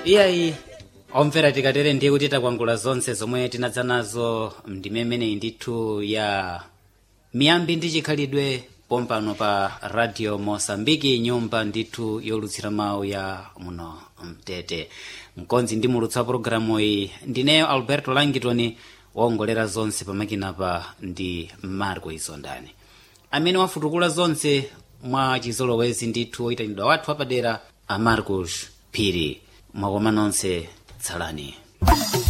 iyayi omvera tikatere ndiye kuti takwangula zonse zomwe tinadza nazo ndime imeneyi ndithu ya miyambi ndi chikhalidwe pompano pa radio mosambiki nyumba ndithu yolutsira mawu ya muno mtete mkonzi ndi mulutsa pologalamu iyi ndineyo alberto langitoni waongolera zonse pamakinapa ndi marco isondani amene wafutukula zonse mwa chizolowezi ndithu oyitanidwa wathu apadera a marcos phiri mwakoma nonse tsalani